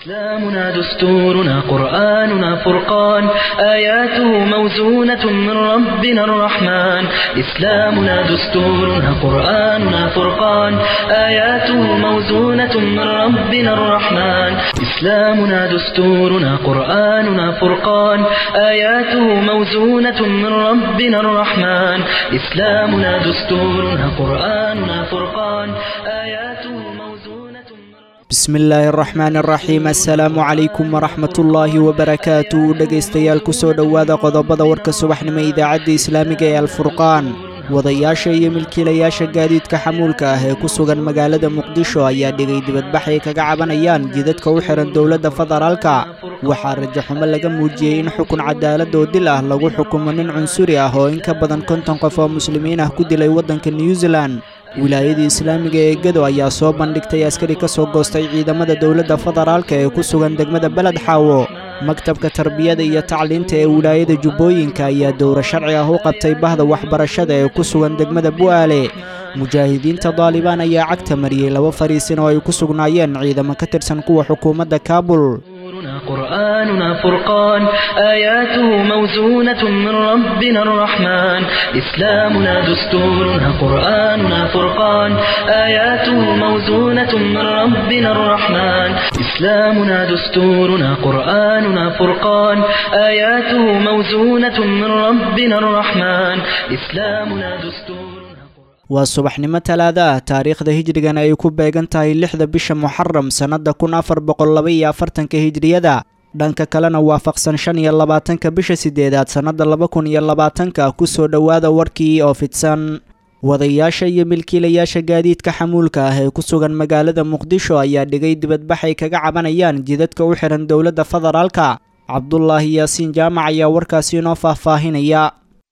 إسلامنا دستورنا قرآننا فرقان آياته موزونة من ربنا الرحمن إسلامنا دستورنا قرآننا فرقان آياته موزونة من ربنا الرحمن إسلامنا دستورنا قرآننا فرقان آياته موزونة من ربنا الرحمن إسلامنا دستورنا قرآننا فرقان آياته موزونة من bismi illaahi araxmaan araxiim assalaamu calaykum waraxmatullaahi wabarakaatu dhegaystayaal ku soo dhowaada qodobada warka subaxnimo idaacadda islaamiga ee alfurqaan wadayaasha iyo milkiilayaasha gaadiidka xamuulka ah ee ku sugan magaalada muqdisho ayaa dhigay dibadbax ay kaga cabanayaan jidadka u xihan dowladda federaalka waxaa rajaxumo laga muujiyey in xukun cadaalad oo dil ah lagu xukumo nin cunsuri ah oo in ka badan konton qof oo muslimiin ah ku dilay waddanka new zealan wilaayadii islaamiga ee gedo ayaa soo bandhigtay askari ka soo goostay ciidamada dowladda federaalka ee ku sugan degmada beled xaawo maktabka tarbiyada iyo tacliinta ee wilaayada jubbooyinka ayaa dowro sharci ah u qabtay bahda waxbarashada ee ku sugan degmada bu'aale mujaahidiinta daalibaan ayaa cagta mariyey laba fariisin oo ay ku sugnaayeen ciidamo ka tirsan kuwa xukuumadda kaabul دستورنا قرآننا فرقان آياته موزونة من ربنا الرحمن إسلامنا دستورنا قرآننا فرقان آياته موزونة من ربنا الرحمن إسلامنا دستورنا قرآننا فرقان آياته موزونة من ربنا الرحمن إسلامنا دستورنا waa subaxnimo talaada ah taariikhda hijrigana ay ku beegan tahay lixda bisha muxaram sannadda kun afar boqol laba iyo afartanka hijriyada dhanka kalena waafaqsan shan iyo labaatanka bisha sideedaad sannadda laba kun iyo labaatanka kusoo dhowaada warkii oo fidsan wadayaasha iyo milkiilayaasha gaadiidka xamuulka ah ee ku sugan magaalada muqdisho ayaa dhigay dibadbax ay kaga cabanayaan jidadka u xihan dowladda federaalka cabdulaahi yaasiin jaamac ayaa warkaasi inoo faahfaahinaya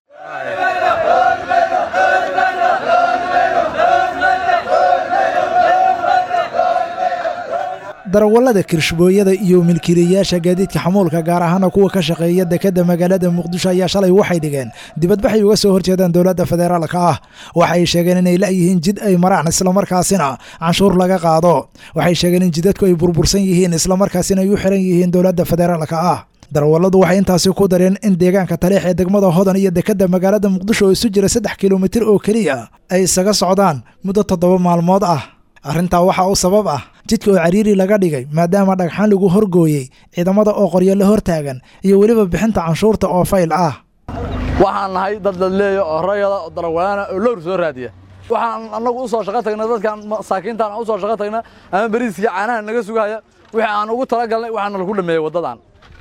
darawallada kirshbooyada iyo milkiilayaasha gaadiidka xamuulka gaar ahaana kuwa ka shaqeeya dekadda magaalada muqdisho ayaa shalay waxay dhigeen dibadbaxay uga soo horjeedaan dowladda federaalka ah waxay sheegeen inay la'yihiin jid ay maraan islamarkaasina canshuur laga qaado waxay sheegeen in jidadku ay burbursan yihiin islamarkaasina ay u xiran yihiin dowladda federaalka ah darawalladu waxay intaasi ku dareen in deegaanka taleex ee degmada hodan iyo dekadda magaalada muqdisho oo isu jira saddex kilomitir oo keliya ay isaga socdaan muddo toddoba maalmood ah arrintaa waxaa u sabab ah jidka oo cariiri laga dhigay maadaama dhagxaan lagu horgooyey ciidamada oo qoryo la hortaagan iyo weliba bixinta canshuurta oo fayl ah waxaan nahay dad ladleeya oo rayada oo dalawaana oo lowr soo raadiya waxaan annagu u soo shaqo tagna dadkan masaakiintaan u soo shaqo tagna ama bariiskii caanaha naga sugaya wixii aan ugu talagalnay waxaana lagu dhameeyey waddadan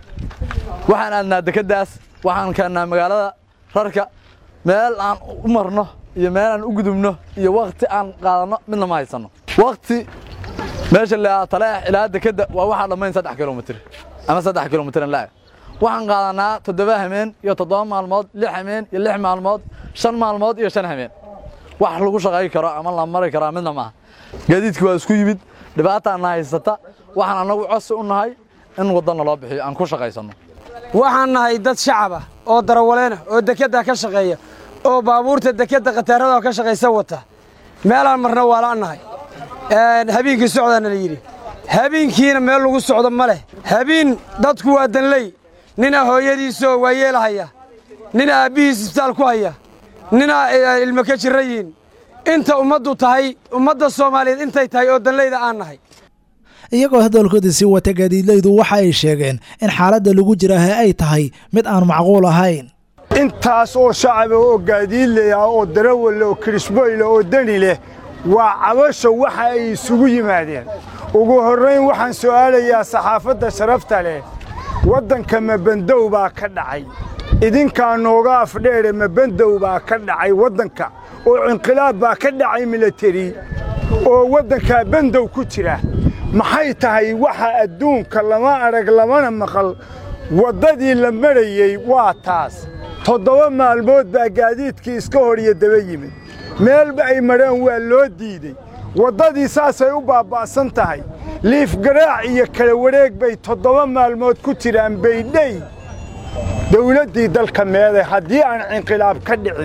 waxaan aadnaa dekeddaas waxaan keennaa magaalada rarka meel aan u marno iyo meel aan u gudubno iyo wakti aan qaadanno midna ma haysanno wakti meesha la taleex ilaa dekedda waa waxaa dhammayn saddex kilomitir ama saddex kilomitir laa waxaan qaadanaa toddoba hameen iyo toddoba maalmood lix hameen iyo lix maalmood shan maalmood iyo shan hameen wax lagu shaqay karo ama la mari karaa midna maaha gaadiidkii waa isku yimid dhibaataana haysata waxaan annagu cosi u nahay in waddanna loo bixiyo aan ku shaqaysanno waxaan nahay dad shacab ah oo darawaleena oo dekedda ka shaqeeya oo baabuurta dekedda khataarada ka shaqaysa wata meelaan marna waa la'nahay habeenkii socdaana la yidhi habeenkiina meel lagu socdo ma leh habeen dadku waa danley ninaa hooyadiisoo waa yeelahaya ninaa aabbihiis isbitaal ku haya ninaa ilmo ka jirra yihin inta ummaddu tahay ummadda soomaaliyeed intay tahay oo danleyda aan nahay iyagoo hadalkooda sii wata gaadiidlaydu waxa ay sheegeen in xaaladda lagu jiraahe ay tahay mid aan macquul ahayn intaas oo shacaba oo gaadiidley ah oo darawalla oo kirishboyle oo deni leh waa cabasho waxa ay isugu yimaadeen ugu horrayn waxaan su'aalayaa saxaafadda sharafta leh waddanka mabandow baa ka dhacay idinkaa nooga afdheere mabandow baa ka dhacay waddanka oo inqilaab baa ka dhacay milateri oo waddankaa bandow ku jira maxay tahay waxa adduunka lama arag lamana maqal waddadii la marayey waa taas toddoba maalmood baa gaadiidkii iska hor iyo daba yimid meelba ay mareen waa loo diidey waddadii saasay u baaba'san tahay liif garaac iyo kala wareeg bay toddoba maalmood ku jiraan baydhey dawladdii dalka meeday haddii aan cinqilaab ka dhicin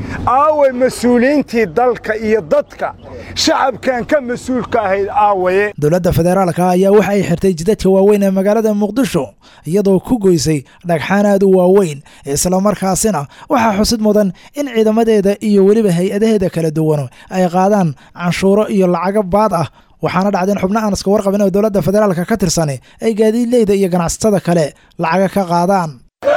aaway mas-uuliyiintii dalka iyo dadka shacabkan ka mas-uulka ahayd aawaye dowladda federaalka ayaa waxa ay xirtay jidadka waaweyn ee magaalada muqdisho iyadoo ku goysay dhagxaan aad u waaweyn islamarkaasina waxaa xusid mudan in ciidamadeeda iyo weliba hay-adaheeda kala duwan ay qaadaan canshuuro iyo lacago baad ah waxaana dhacdeen xubno aan iska warqabin oo dowladda federaalka ka tirsan ay gaadiidleyda iyo ganacsatada kale lacaga ka qaadaan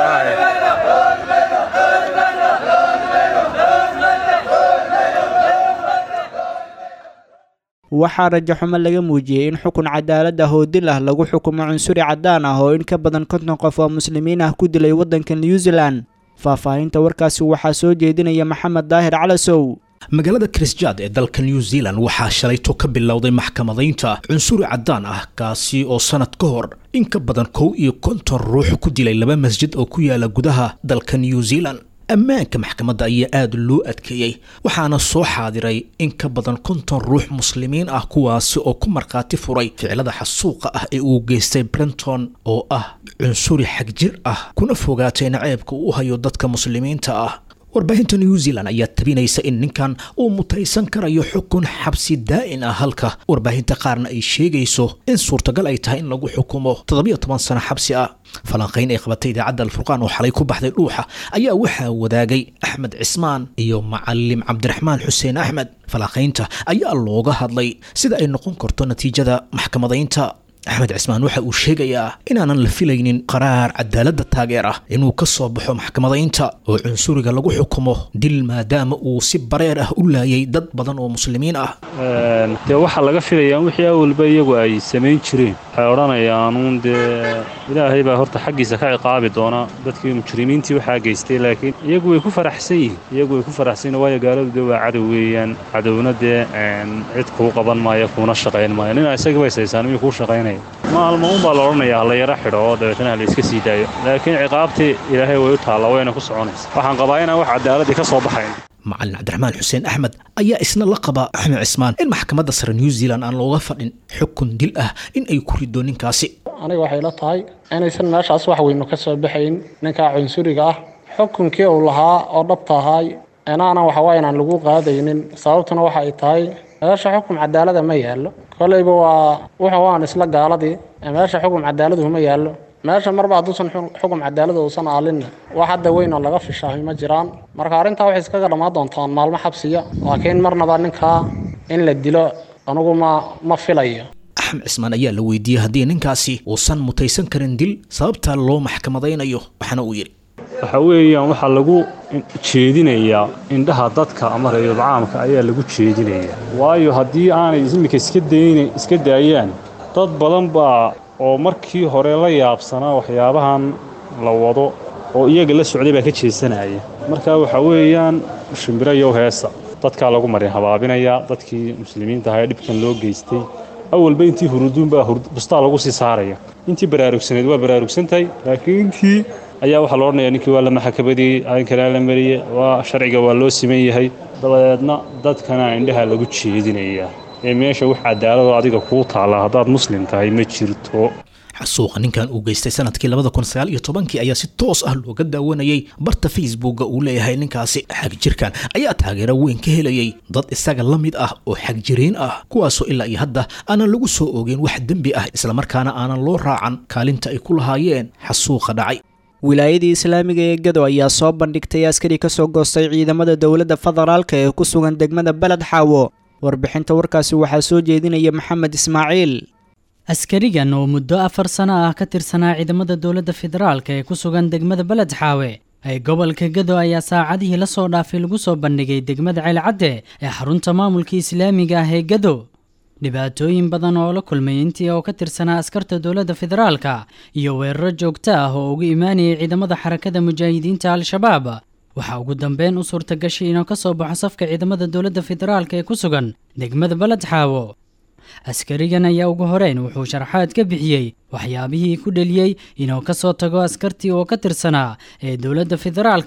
waxaa rajaxumo laga muujiyey in xukun cadaalad ah oo dil ah lagu xukumo cunsuri caddaan ah oo in ka badan konton qof oo muslimiin ah ku dilay waddanka new zealand faahfaahinta warkaasi waxaa soo jeedinaya maxamed daahir calasow magaalada krisjaad ee dalka new zealand waxaa shalayto ka bilowday maxkamadaynta cunsuri caddaan ah kaasi oo sannad ka hor in ka badan kow iyo konton ruux ku dilay laba masjid oo ku yaala gudaha dalka new zealand ammaanka maxkamadda ayaa aada loo adkeeyey waxaana soo xaadiray in ka badan konton ruux muslimiin ah kuwaasi oo ku markhaati furay ficilada xasuuqa ah ee uu geystay brenton oo ah cunsuri xagjir ah kuna fogaatay naceebka uu hayo dadka muslimiinta ah warbaahinta new zealand ayaa tabinaysa in ninkan uu mutaysan karayo xukun xabsi daa'in ah halka warbaahinta qaarna ay sheegayso in suurtagal ay tahay in lagu xukumo toddobiyo toban sano xabsi ah falanqayn ay qabatay idaacadda alfurqaan oo xalay ku baxday dhuuxa ayaa waxaa wadaagay axmed cismaan iyo macalim cabdiraxmaan xuseen axmed falanqaynta ayaa looga hadlay sida ay noqon karto natiijada maxkamadaynta axmed cismaan waxa uu sheegayaa inaanan la filaynin qaraar cadaaladda taageer ah inuu ka soo baxo maxkamadaynta oo cunsuriga lagu xukumo dil maadaama uu si bareer ah u laayay dad badan oo muslimiin ah dee waxaa laga filayaa wixii awalba iyagu ay samayn jireen waxay odhanayaanuun dee ilaahay baa horta xaggiisa ka ciqaabi doona dadkii mujrimiintii waxaa geystay laakiin iyagu way ku faraxsan yihiin iyagu way ku faraxsan yihin waayo gaaladu dee waa cadow weeyaan cadowna dee cid kuu qaban maayo kuuna shaqayn maayo nina isagiiba isaysaan miyuu kuu shaqaynaya maalma un baa la odhanayaa hala yaro xidho oo dabeetana hala iska sii daayo laakiin ciqaabtii ilaahay way u taalla wayna ku soconaysa waxaan qabaa inaan wax cadaaladii ka soo baxayn macalin cabdiraxmaan xuseen axmed ayaa isna la qaba axmed cismaan in maxkamadda sare new zealand aan looga fadhin xukun dil ah in ay ku rido ninkaasi aniga waxay la tahay inaysan meeshaas wax weynu ka soo baxayn ninkaa cunsuriga ah xukunkii uu lahaa oo dhabta ahaay inaanan waxawaa inaan lagu qaadaynin sababtuna waxa ay tahay meesha xukum cadaalada ma yaallo kolayba waa wuxuu aan isla gaaladii meesha xukum cadaaladu ma yaallo meesha marba hadduusan xukum cadaalada uusan aalinna wax hadda weyn oo laga fishaahay ma jiraan marka arrintaa waxay iskaga dhammaan doontaan maalmo xabsiya laakiin marnaba ninkaa in la dilo anugu ma ma filayo axmed cismaan ayaa la weydiiyey haddii ninkaasi uusan mutaysan karin dil sababtaa loo maxkamadaynayo waxaana uu yidhi waxa weeyaan waxaa lagu jeedinayaa indhaha dadka ama reeyul caamka ayaa lagu jeedinayaa waayo haddii aanay iminka iska dayna iska daayaan dad badan baa oo markii hore la yaabsanaa waxyaabahan la wado oo iyaga la socday baa ka jeesanaya marka waxa weeyaan shimbiro yow heesa dadkaa lagu marin habaabinayaa dadkii muslimiinta ahaa ee dhibkan loo geystay awalba intii huruduun baa bustaa lagu sii saaraya intii baraarugsaneed waa baraarugsantahay laakiin intii ayaa waxaa la odhanayaa ninkii waa la maxakabadiyey arrinkanaa la mariyey waa sharciga waa loo siman yahay dabadeedna dadkana indhaha lagu jeedinayaa ee meesha wax cadaaladoo adiga kuu taalla haddaad muslim tahay ma jirto xasuuqa ninkan uu geystay sanadkii labada kun sagaal iyo tobankii ayaa si toos ah looga daawanayay barta facebooka uu leeyahay ninkaasi xagjirkan ayaa taageero weyn ka helayay dad isaga la mid ah oo xagjiriin ah kuwaasoo ilaa iyo hadda aanan lagu soo oogeen wax dembi ah islamarkaana aanan loo raacan kaalinta ay ku lahaayeen xasuuqa dhacay wilaayadii islaamiga ee gado ayaa soo bandhigtay askari ka soo goostay ciidamada dowladda federaalka ee ku sugan degmada beled xaawo warbixinta warkaasi waxaa soo jeedinaya maxamed ismaaciil askarigan oo muddo afar sano ah ka tirsanaa ciidamada dowladda federaalka ee ku sugan degmada beled xaawe ee gobolka gado ayaa saacadihii la soo dhaafay lagu soo bandhigay degmada ceelcadde ee xarunta maamulka islaamiga ah ee gado dhibaatooyin badan oo la kulmay intii oo ka tirsanaa askarta dowladda federaalka iyo weeraro joogto ah oo uga imaanayay ciidamada xarakada mujaahidiinta al-shabaab waxaa ugu dambeyn u suurta gashay inuu ka soo baxo safka ciidamada dowladda federaalka ee ku sugan degmada beled xaawo askarigan ayaa ugu horeyn wuxuu sharaxaad ka bixiyey waxyaabihii ku dheliyey inuu ka soo tago askartii oo ka tirsanaa ee dowladda federaalka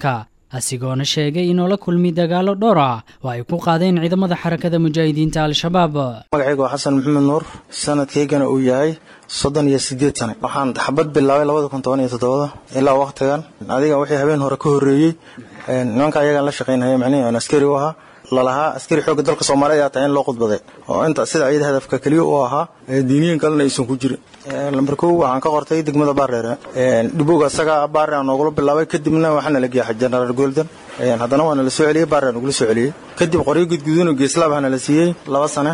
asigoona sheegay inuu la kulmi dagaallo dhowr ah oo ay ku qaadeen ciidamada xarakada mujaahidiinta al-shabaab magacaygu waa xasan maxamed nuur sanadkaygana uu yahay soddon iyo sideed sane waxaan xabad bilaabay labada kun toban iyo toddobada ilaa wakhtigan adiga wixii habeen hore ka horreeyey nimanka ayagaan la shaqaynhaya macnihii aan askari u ahaa lalahaa askari xoogga dalka soomaaliya ayaa tahay in loo khudbaday oo inta sida ciida hadafka keliya u ahaa diiniyin kalena aysan ku jirin lambar kow waxaan ka qortay degmada baareere dhibowga isaga baare aan noogula bilaabay kadibna waxaana la geeya jenaraal golden haddana waana la soo celiyey baare aan ugula soo celiyey kadib qoryo gudguduno geeslaab hana la siiyey laba sane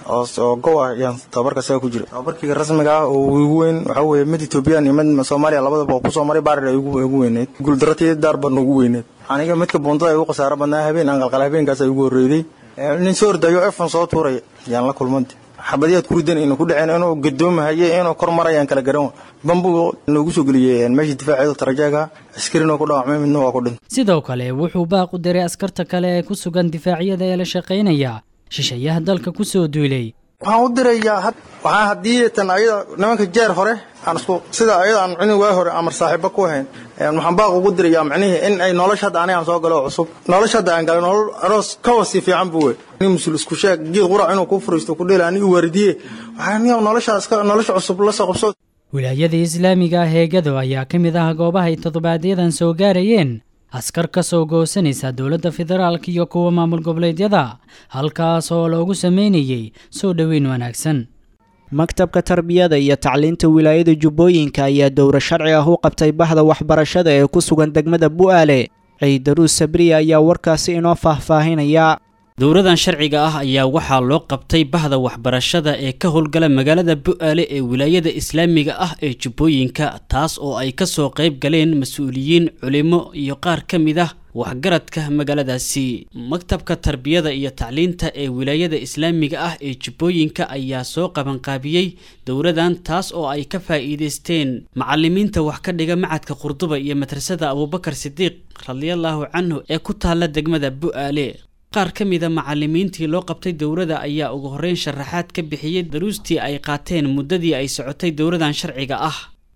oo gow ah ayaan tababarka isaga ku jira tababarkiga rasmiga ah oo ugu weyn waxaa weeye mid etoobiyaan iyo mid soomaaliya labadaba oo kusoo maray barer ay ugu weyneyd guuldarratii daar badna ugu weyneyd aniga midka buuntada ay ugu khasaaro badnaa habeen aan qalqal habeenkaas ay ugu horreeyday nin soo ordayo efon soo tuuraya yaan la kulmanta xabadiyaad ku ridan inu ku dhaceen inuu gadoomahaye inuu kor marayaan kala garan bambugu noogu soo geliyey meesha difaaceedu tarajeega askarina ku dhaawacmay midna waa ku dhintay sidoo kale wuxuu baaq u diray askarta kale ee ku sugan difaacyada ee la shaqaynaya shisheeyaha dalka ku soo duulay waxaan u dirayaa waxaan haddii tan ayada nimanka jeer hore aan isku sida ayada aan cuni waa hore amar saaxiibo ku ahayn waxaan baaq ugu dirayaa macnihii in ay nolosha hadda anigaan soo galo cusub nolosha hadda aan galay nolol aroos ka wasi fiican buu wey nin musul isku sheeg geed qurac inuu ku furiisto ku dhela ani u waaridiye waxaan noloshaas nolosha cusub la soo qabso wilaayada islaamiga ah ee gado ayaa ka mid ah goobaha ay toddobaadyadaan soo gaarayeen askar ka soo goosanaysa dowladda federaalka iyo kuwa maamul goboleedyada halkaas oo loogu sameynayey soo dhoweyn wanaagsan maktabka tarbiyada iyo tacliinta wilaayada jubbooyinka ayaa dowro sharci ah u qabtay bahda waxbarashada ee ku sugan degmada bu'aale ciidaruus sabriya ayaa warkaasi inoo faahfaahinaya dowradan sharciga ah ayaa waxaa loo qabtay bahda waxbarashada ee ka howlgala magaalada bu'aale ee wilaayada islaamiga ah ee jubbooyinka taas oo ay ka soo qayb galeen mas-uuliyiin culimo iyo qaar ka mid ah waxgaradka magaaladaasi maktabka tarbiyada iyo tacliinta ee wilaayada islaamiga ah ee jubbooyinka ayaa soo qabanqaabiyey dowradan taas oo ay ka faa'iidaysteen macalimiinta wax ka dhiga macadka qurduba iyo madrasada abuubakar sidiiq radiallahu canhu ee ku taalla degmada bu'aale qaar ka mida macalimiintii loo qabtay dowrada ayaa ugu horreyn sharaxaad ka bixiyey daruustii ay qaateen muddadii ay socotay dowradan sharciga ah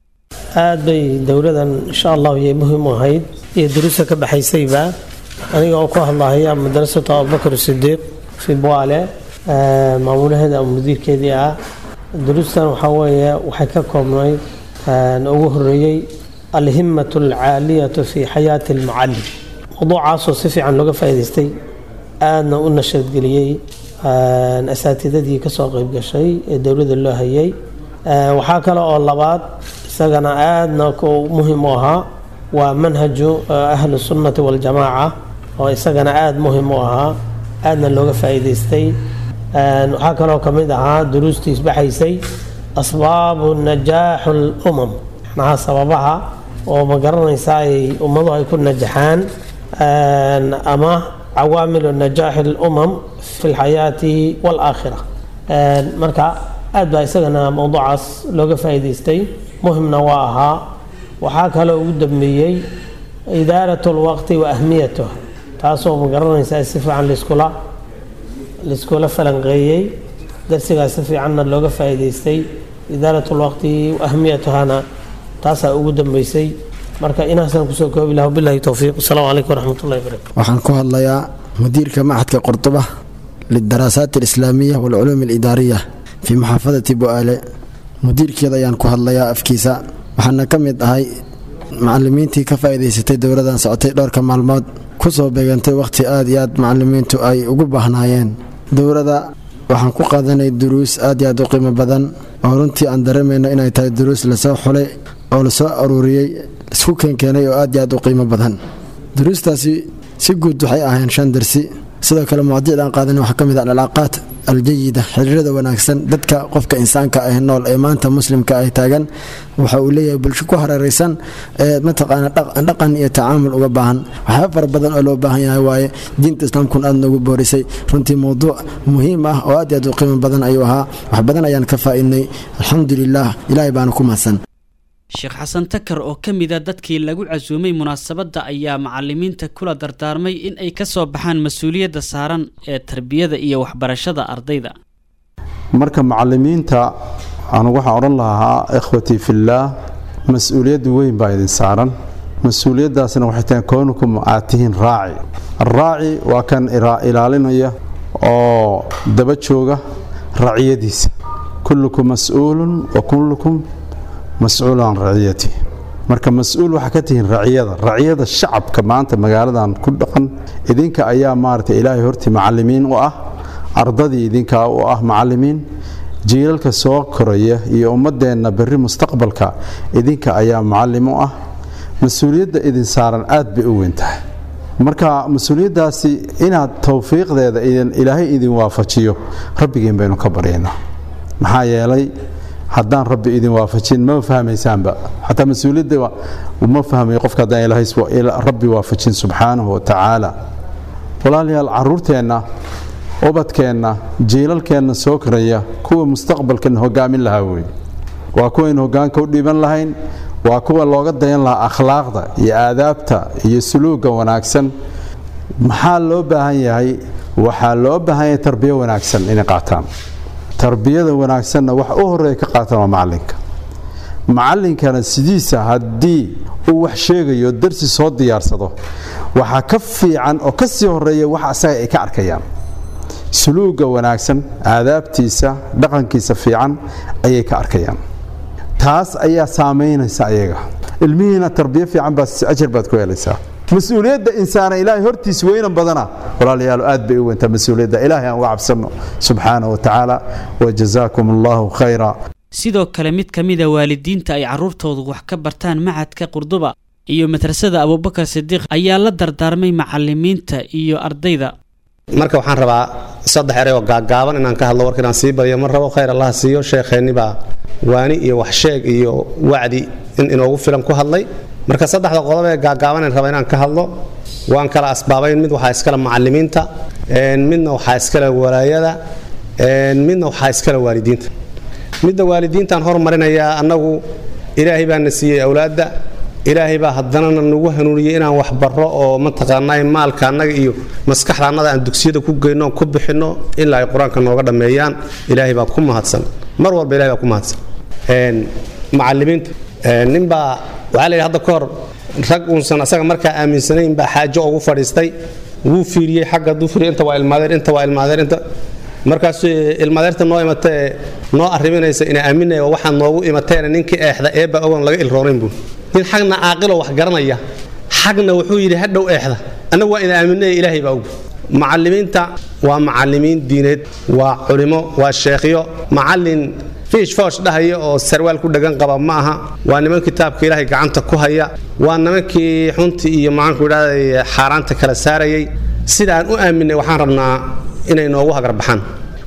aad bay dowladan insha allahu yay muhiim u ahayd iyo duruusta ka baxaysayba aniga oo ku hadlahaya madrasatu abubakar sidiiq fi buale maamulaheeda ama mudiirkeedii ah duruustan waxaa weeye waxay ka koobnayd ugu horeeyey alhimatu alcaaliyatu fi xayaati almucalim mawduucaasoo si fiican looga faa'idaystay aadna u nashadgeliyey asaatidadii kasoo qeyb gashay ee dowladda loo hayay waxaa kale oo labaad isagana aadna muhim u ahaa waa manhaju ahlu sunnati waljamaaca oo isagana aada muhim u ahaa aadna looga faa'iidaystay waxaa kaloo ka mid ahaa duruustii isbaxaysay asbaabu najaaxu lumam macnaha sababaha oo ma garanaysa ay ummadu ay ku najaxaan ama cawaamilu najaaxi lumam fi lxayaati waalaakhira marka aad baa isagana mowduucaas looga faa'iidaystay muhimna waa ahaa waxaa kaloo ugu dambeeyey idaarat lwaqti wa ahmiyatuh taasoo ma garanaysaa si fiican liskula laiskula falanqeeyey darsigaas si fiicanna looga faa'iidaystay idaarat lwaqti wa ahmiyatuhana taasaa ugu dambeysay marka inaasaan kusoo koobi laha bilahi towfiiq asalaamu calaykum waraxmatullahi barakatu waxaan ku hadlayaa mudiirka macadka qurduba lidaraasaaat alislaamiya waalculuum alidaariya fii muxaafadati bu'aale mudiirkeeda ayaan ku hadlayaa afkiisa waxaana ka mid ahay macalimiintii ka faa'iidaysatay dowladan socotay dhowrka maalmood ku soo beegantay wakhti aad iyo aad macalimiintu ay ugu baahnaayeen dowladda waxaan ku qaadanay duruus aad iyo aad u qiimo badan oo runtii aan dareemayno inay tahay duruus lasoo xulay oo lasoo aruuriyey isku keenkeenay oo aad iyo aad u qiimo badan duruustaasi si guud waxay ahayn shan darsi sidoo kale mawadiicda aan qaadanay waxaa ka mid ah alcalaaqaat aljayida xiriirada wanaagsan dadka qofka insaanka ah nool ee maanta muslimka ah taagan waxa uu leeyahay bulsho ku hareeraysan ee mataqaana dhaqan iyo tacaamul uga baahan waxyaaba fara badan oo loo baahan yahay waaye diinta islaamkun aad noogu boorisay runtii mowduuc muhiim ah oo aad iyo aad u qiimo badan ayuu ahaa wax badan ayaan ka faa'iidnay alxamdulilah ilaahay baana ku mahadsan sheekh xasan takar oo ka mid a dadkii lagu casuumay munaasabadda ayaa macalimiinta kula dardaarmay in ay ka soo baxaan mas-uuliyadda saaran ee tarbiyada iyo waxbarashada ardayda marka macalimiinta anu waxaan odhan lahaa ikhwatii fillaah mas-uuliyaddu weyn baa idin saaran mas-uuliyaddaasna waxay tahay kownukum aad tihiin raaci araaci waa kan ilaalinaya oo daba jooga raciyadiisa kullukum mas-uulun wa kullukum mas-uulu can raciyati marka mas-uul waxaa ka tihiin raciyada raciyada shacabka maanta magaaladan ku dhaqan idinka ayaa maaragtay ilaahay hortii macallimiin u ah ardadii idinkaa u ah macallimiin jiilalka soo koraya iyo ummadeenna berri mustaqbalka idinka ayaa macallim u ah mas-uuliyadda idin saaran aad bay u weyn tahay marka mas-uuliyaddaasi inaad towfiiqdeeda ilaahay idin waafajiyo rabbigeen baynu ka baryaynaa maxaa yeelay haddaan rabbi idin waafajin ma fahmaysaanba xataa mas-uuliyadda ma fahmayo qofka haddaan ilaahay rabbi waafajin subxaanahu wa tacaala walaalayaal caruurteenna ubadkeenna jiilalkeenna soo koraya kuwa mustaqbalkan hogaamin lahaa wey waa kuwaynu hogaanka u dhiiban lahayn waa kuwa looga dayan lahaa akhlaaqda iyo aadaabta iyo suluugga wanaagsan maxaa loo baahan yahay waxaa loo baahan yahay tarbiyo wanaagsan inay qaataan tarbiyada wanaagsanna wax u horeeya ka qaataan waa macalinka macallinkana sidiisa haddii uu wax sheegayo darsi soo diyaarsado waxaa ka fiican oo ka sii horeeya wax asaga ay ka arkayaan suluugga wanaagsan aadaabtiisa dhaqankiisa fiican ayay ka arkayaan taas ayaa saamaynaysa ayaga ilmihiina tarbiyo fiican baa ajar baad ku helaysaa mas-uuliyadda insaana ilaahay hortiis weynan badana walaalayaal aad bay u weyntaa mas-uuliyadda ilaahay aan uga cabsanno subxaanahu wa tacaala wajazaakum allahu khayra sidoo kale mid ka mida waalidiinta ay carruurtoodu wax ka bartaan macadka qurduba iyo madrasada abubakar sidiiq ayaa la dardaarmay macalimiinta iyo ardayda marka waxaan rabaa saddex erey oo gaagaaban inaan ka hadlo warka inaan sii badiyo mar rabo khayr allah siiyo sheekheenni baa waani iyo waxsheeg iyo wacdi in inoogu filan ku hadlay marka saddexda qodob ee gaagaabanan raba inaan ka hadlo waan kala asbaabayn mid waxaa iskale macalimiinta midna waxaa iskale walaayada midna waxaa iskale waalidiinta midda waalidiintaan hormarinayaa annagu ilaahay baa na siiyey awlaadda ilaahay baa haddanana nagu hanuuniyey inaan wax barro oo mataqaanaa maalka annaga iyo maskaxda annada aan dugsiyada ku geyno ku bixinno ilaa ay qur-aanka nooga dhammeeyaan ilaahay baa ku mahadsan mar walba ilahay baa ku mahadsan macalimiinta ninbaa waxaa layidhi hadda ka hor rag uunsan asaga markaa aaminsanayn baa xaajo ugu fadhiistay wuu fiiriyey xagga dufri inta waa ilmaadeer inta waa ilmaadeer inta markaas ilmaadeerta noo imata ee noo arriminaysa ina aaminaya waxaad noogu imateena ninkii eexda eebba ogoon laga ilroonayn buu nin xagna caaqiloo wax garanaya xagna wuxuu yidhi hadhow eexda annagu waa ina aaminaya ilaahay baa og macalimiinta waa macalimiin diineed waa culimo waa sheekhyo macallin fiish foosh dhahaya oo sarwaal ku dhagan qaba ma aha waa niman kitaabka ilaahay gacanta ku haya waa nimankii xuntii iyo maxaanku idhahday xaaraanta kala saarayay sida aan u aaminay waxaan rabnaa inay noogu hagarbaxaan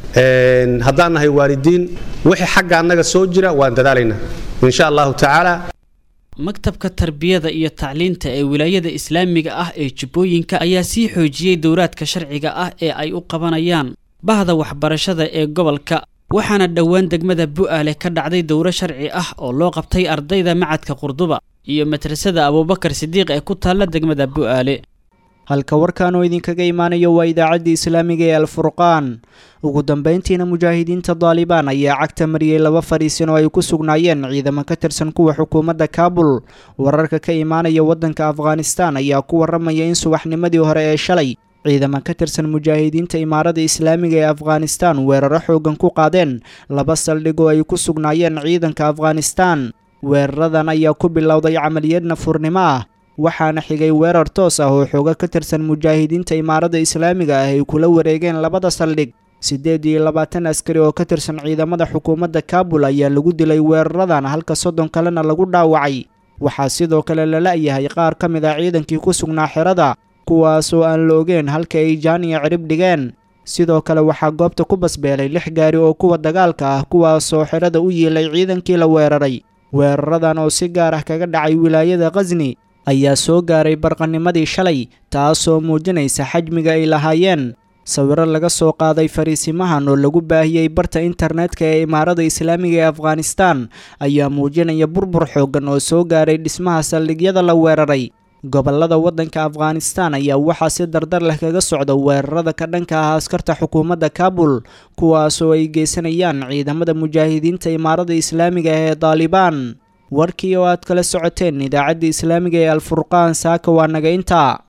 haddaan nahay waalidiin wixii xagga annaga soo jira waan dadaalaynaa insha allahu tacaala maktabka tarbiyada iyo tacliinta ee wilaayada islaamiga ah ee jubbooyinka ayaa sii xoojiyey dowraadka sharciga ah ee ay u qabanayaan bahda waxbarashada ee gobolka waxaana dhowaan degmada bu'aale ka dhacday dowro sharci ah oo loo qabtay ardayda macadka qurduba iyo madrasada abuubakar sidiiq ee ku taalla degmada bu'aale halka warkan oo idinkaga imaanayo waa idaacaddii islaamiga ee alfurqaan ugu dambayntiina mujaahidiinta daalibaan ayaa cagta mariyey laba fadhiisin oo ay ku sugnaayeen ciidamo ka tirsan kuwa xukuumadda kaabul wararka ka imaanaya waddanka afghanistan ayaa ku warramaya in subaxnimadii hore ee shalay ciidamo ka tirsan mujaahidiinta imaarada islaamiga ee afghanistan weeraro xoogan ku qaadeen laba saldhig oo ay ku sugnaayeen ciidanka afghanistan weeraradan ayaa ku bilowday camaliyad nafurnimo ah waxaana xigay weerar toos ah oo xooga ka tirsan mujaahidiinta imaarada islaamiga ah ay kula wareegeen labada saldhig siddeed iyo labaatan askari oo ka tirsan ciidamada xukuumadda kaabul ayaa lagu dilay weeraradan halka soddon kalena lagu dhaawacay waxaa sidoo kale la la'yahay qaar ka mid ah ciidankii ku sugnaa xerada kuwaasoo aan la ogeen halka ay jaaniya cirib dhigeen sidoo kale waxaa goobta ku basbeelay lix gaari oo kuwa dagaalka ah kuwaasoo xerada u yiilay ciidankii la weeraray weeraradan oo si gaar ah kaga dhacay wilaayada khasni ayaa soo gaaray barqanimadii shalay taasoo muujinaysa xajmiga ay lahaayeen sawiro laga soo qaaday fariisimahan oo lagu baahiyey barta internetka ee imaarada islaamiga ee afghanistan ayaa muujinaya burbur xooggan oo soo gaaray dhismaha saldhigyada la weeraray gobollada waddanka afghanistan ayaa waxaa si dardar leh kaga socda weerarada ka dhanka ah askarta xukuumadda kaabul kuwaasoo ay geysanayaan ciidamada mujaahidiinta imaarada islaamiga ee daalibaan warkii oo aad kala socoteen idaacadda islaamiga ee alfurqaan saaka waa naga intaa